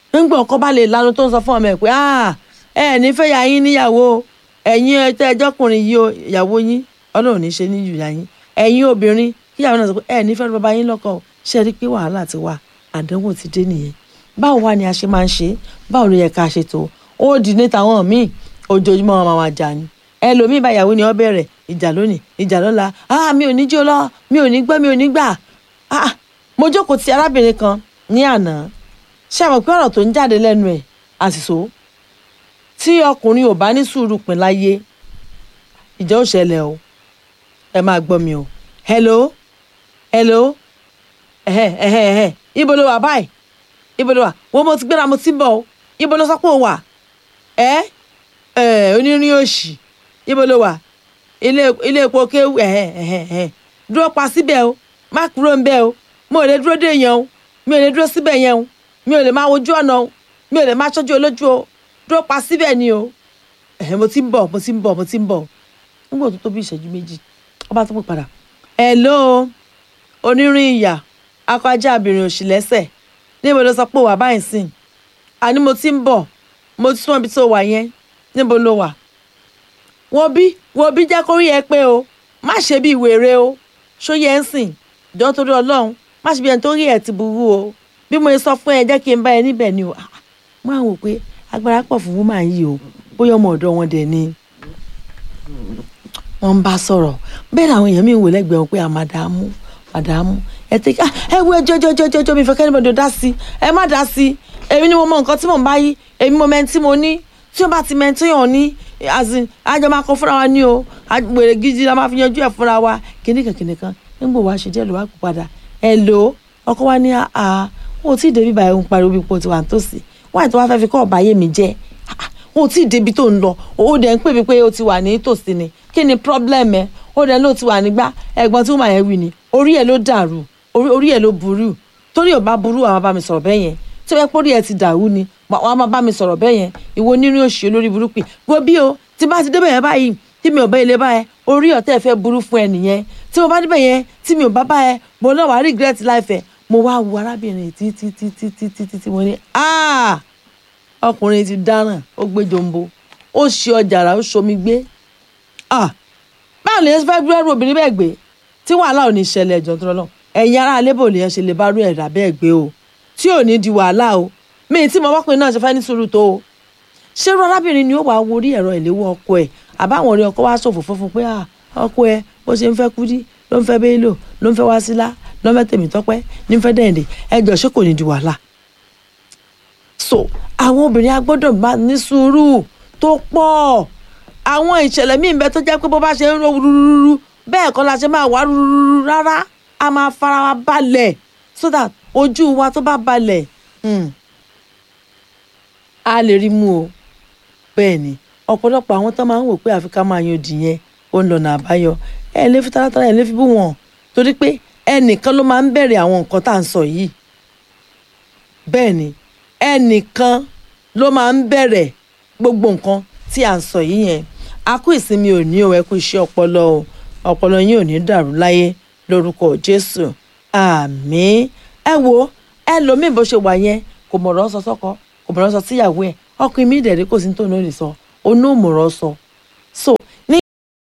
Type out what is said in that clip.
nígbà ọkọ bá lè lanu tó ń sọ fún ọmọ ẹ̀ pé "Ah, ẹ ẹ̀ ní fẹ́ ya yín níyàwó o. ẹ̀yin ẹtẹ́ ẹjọ́kùnrin yìí o ìyàwó yín ọlọ́run ní ṣe ní ìyá yín ẹ̀yin obìnrin kíyàwó náà sọ pé ẹ ẹ̀ ní fẹ́ bàbá yín lọ́kọ o ṣe rí i pé wàhálà ti wà àdánwò ti dé nìyẹn báwo wá ni a ṣe máa ń ṣe báwo ló yẹ ká ṣe tó ó dì ní tàwọn míì ojoojúmọ́ wọn máa wá jà ni ẹlòmíì bá ìyàwó ni ó bẹ̀rẹ̀ ìjà lónìí ìjà lọ́la ah mi ò ní jó lọ mi ò ní gbọ́ mi ò ní gbà ah mo jókòó ti arábìnrin kan ní àná ṣé àwọn pé ọ̀rọ̀ tó ń jáde lẹ́nu ẹ̀ àṣìṣó tí ọkùnrin ò bá ní sùúrù pín láyé ìjà ò ṣẹlẹ̀ o ẹ máa gbọ́ mi o hello hello ẹ̀hẹ́ ẹ̀hẹ́ ẹ̀hẹ́ ibo ló wà báyìí ibo ló wà wọ́n mo ti gbéra mo ti ń bọ̀ o ibo ló sọ pé o wà ẹ́ ẹ̀ onírin òṣì ibo ló wà ilé ilé epo kéwù ẹ̀hẹ́ ẹ̀hẹ́ ẹ̀hẹ́ dúró pa síbẹ̀ o má kúrò ń bẹ̀ o mo ò lè dúró dé yẹn o mi ò lè dúró síbẹ̀ yẹn o mi ò lè máa wojú ọ̀nà o mi ò lè máa ṣojú olójú o dúró pa síbẹ̀ ni o ẹ̀hẹ́ mo ti ń bọ̀ mo ti ń bọ̀ mo ti ń bọ̀ nígbà tó tó bí ìṣẹ́jú méjì ọba tó pè padà hello onírin ìyà akọjá abìnrin òṣì lẹ́sẹ̀ níbo ló sọ pé wà báyìí sìn àní mo ti ń bọ̀ mo ti súnmọ́ ibi tó wà yẹn níbo ló wà wo bí wo bí jẹ́ kó rí ẹ pé o má ṣe bí wèrè o ṣó yẹ ń sìn jọ́ torí ọlọ́run má ṣe bí ẹni tó rí ẹ ti burú o bí mo sọ fún ẹ jẹ́ kí n bá ẹ níbẹ̀ ni o Ah, ah. mo àwọn wò pé agbára pọ̀ fún woman yìí o bóyá ọmọ ọ̀dọ́ wọn dẹ̀ ni wọ́n ń bá sọ̀rọ̀ bẹ́ẹ̀ làwọn èèyàn mi ń wò lẹ́gbẹ̀ẹ́ wọn pé àmàdàmú màdàmú ẹ ti ká ẹ wo ẹjọ́ ẹjọ́ ẹjọ́ ẹjọ́ mi fẹ́ kẹ́ni bọ́dọ̀ dá sí ẹ má dá sí èmi ni mo mọ nǹkan tí mò ń bá yí èmi mo mẹ́ni tí mo ní tí wọ́n bá ti mẹ́ni tí yàn ní azin àjọ máa kọ́ fúnra wa ní o a- wèrè gidi la máa fi yanjú ẹ̀ fúnra wa kìnìkan kìnìkan nígbò wá ṣe díẹ̀ ló wá kó padà ẹ lò ó ọkọ wa ní àá wọn ò tí ì débi báyìí ń pariwo bí ipò tiwa nítòsí wáyé tó wá fẹ́ fi kọ́ ọ̀bá yé mi jẹ́ Ah, ah, wọn ò tí ì débi tó ń lọ ó dẹ̀ ń pè mí pé ó ti wà ní tòsí ni kí ni problem ẹ ó dẹ̀ ló ti wà nígbà ẹ̀gbọ́n tí wọ́n máa yẹn wí ni orí ẹ̀ ló dàrú orí orí ẹ̀ ló burú torí ò bá burú àwọn bá mi sọ̀rọ̀ bẹ́ẹ̀ yẹn tí wọ́n pórí ẹ̀ ti dàrú ni wọ́n á máa bá mi sọ̀rọ̀ bẹ́ẹ̀ yẹn ìwọ onírú òṣì olórí burúkú wo bí o tí bá ti débẹ̀ yẹn báyìí tí mi ò bá ilé bá ẹ orí ọ̀tẹ̀ fẹ́ burú fún ẹ nìyẹn tí mo bá débẹ̀ yẹn tí mi ò bá bá ẹ mo náà wá regret life ẹ mo wá wo arábìnrin títí títí títí títí mo ní ah ọkùnrin ti dáràn ó gbé jombo ó ṣe ọjà rà ó ṣomi gbé ah báwo lè fẹ́ gbé ẹrù obìnrin bẹ́ẹ̀ gbé tí wàhálà ò ní ṣẹlẹ̀ ẹ̀jọ̀ tó lọ́nà ẹ̀yin ará alẹ́ bò lè yẹn ṣe lè bá rú ẹ̀dá bẹ́ẹ̀ gbé o tí ò ní di wàhálà o mi tí mo wọ́pin náà ṣe fẹ́ ní sùúrù tó o ṣé irú arábìnrin ni ó wàá wo orí ẹ̀rọ ìléwọ́ ọkọ ẹ̀ àbáwọn orí ọkọ wa ṣòfò fúnfun pé ah ọkọ ẹ bó ṣe ń fẹ́ kúdí ló ń fẹ́ bẹ́ẹ̀lò ló ń fẹ́ wásílà ló ń fẹ́ tèmítọ́pẹ́ ní ń fẹ́ dẹ̀ǹdẹ̀ ẹjọ́ ṣé kò ní di wàhálà so àwọn obìnrin a gbọ́dọ̀ máa ní sùúrù tó pọ̀ àwọn ìṣẹ̀lẹ̀ míì bẹ tó jẹ́ pé bó bá ṣe ń ro rúrúrú bẹ́ẹ̀ kọ́ la ṣe máa wá rúrúrú rárá a máa fara wa balẹ̀ so that ojú wa tó bá balẹ̀ hmm, a lè rí mú o bẹ́ẹ̀ ni ọ̀pọ̀lọpọ̀ àwọn tó máa ń wò pé àfi ká máa yan òdì yẹn ó ń lọ́nà àbáyọ ẹ lè fi taratara ẹ lè fi bú wọn torí pé ẹnìkan ló máa ń bẹ̀rẹ̀ àwọn nǹkan tá à ń sọ yìí bẹ́ẹ̀ ni ẹnìkan ló máa ń bẹ̀rẹ̀ gbogbo nǹkan tí à ń sọ yìí yẹn a kú ìsinmi òní o ẹ kú iṣẹ́ ọpọlọ o ọpọlọ yín ò ní dàrú láyé lórúkọ Jésù àmín ẹ wo ẹlòmíì bó ṣe wà yẹn kò mọ̀rọ̀ sọ sọ́kọ kò mọ̀rọ̀ sọ síyàwó ẹ̀ ọkùnrin mi dẹ̀ rí kò sí ní tòun ó lè sọ onú òmùrọ̀ sọ